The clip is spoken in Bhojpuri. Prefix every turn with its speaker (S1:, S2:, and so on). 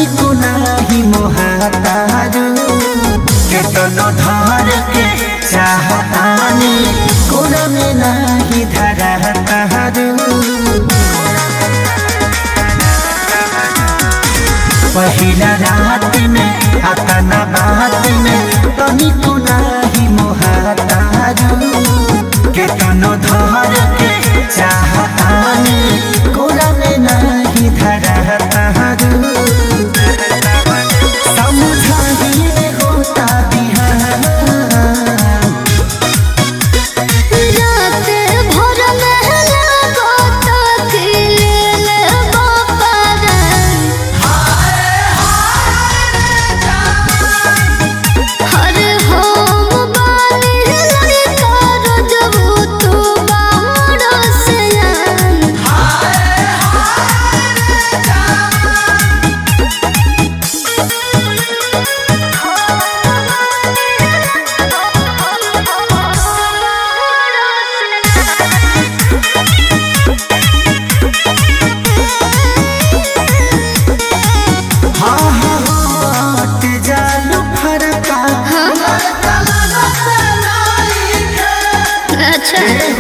S1: तनिको नाही मोहातारू केतनो धर के चाहतानी कोरा में नाही धरतारू पहिला रात में अतना बात में तनिको नाही मोहातारू केतनो धर के चाहतानी कोरा में नाही धरतारू समझाइए होता बिहार
S2: रात भर महला गोता खिलेल बापारन हर होम बानी लड़का रोजबू तू बामरो सयान
S1: हाँ हाँ हट जालू फरका
S2: अच्छा